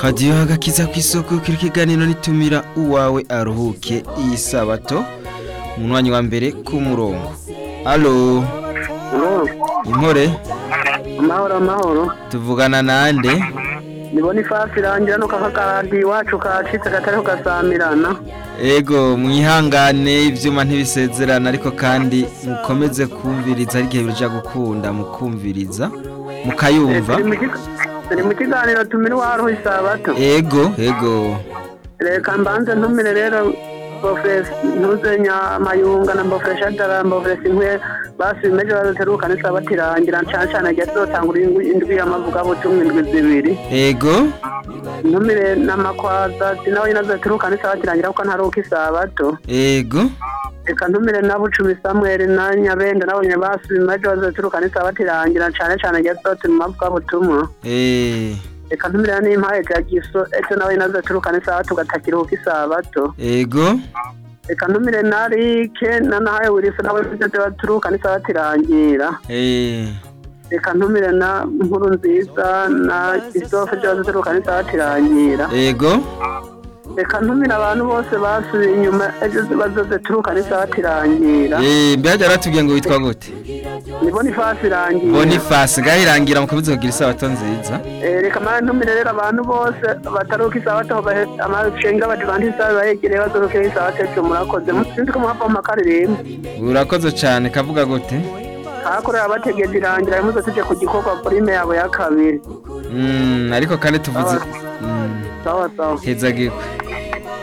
radiyo agakiza ku isoko kiri kiganiro nitumira uwawe aruhuke iyi sabato mu mwanya wa mbere ku murongo alo impore amahoro amahoro tuvugana nande nibona ifasi irangira nuko aka karadi iwacu kacitse katariho gasamirana ego mwihangane ivyuma ntibisezerana ariko kandi mukomeze kumviriza hari igihe bija gukunda mukumviriza mukayumva turi mu kiga- turi mu kiganiro tumira uwaruhu isabato ego ego reka mbanze ntumire rero bofesi ntuzenya amayunga na bofesi adara bofesi nkwe basi bimeje bazoteruka n'isabato irangira cane cane agiye azotangura indwi indwi y'amavugabutumwa indwi zibiri ego ntumire n'amakwaza sinawe nyine azoteruka n'isabato irangira kuko ntaruka isabato ego reka ntumire na bucumi samweli na nyabenda nabo nyine basubimaje bazoturuka n'isabato irangira cane cane agiye azotuma amavugabutumwa eh reka ntumire n'impaye ja giso ejo nawe nyine azoturuka n'isabato ugatakiruhuka isabato ego reka ntumire na rike na nahaye wiriso nawe nivyo baturuka n'isabato irangira eh reka ntumire na nkuru nziza na isofe byo bazoturuka n'isabato irangira ego reka ntumire abantu bose basubiye inyuma ejo bazoturuka n'isabato irangira eh mbega yaratubwiye ngo witwa gute nibona ifasi irangira Boniface gahirangira mukomeze kugira isabato nziza Eh, reka mara ntumire rero abantu bose bataruka isabato bahe- amashenga badivantisa bayegereye bazorukira isabato ejo murakoze sinzi ko muhava mu makaririmbo urakoze cyane kavuga gute hakorera bategeje irangira muze tuje ku gikorwa prime yabo ya kabiri mm, ariko kandi tuvuze mm, sawa sawa heza gikwe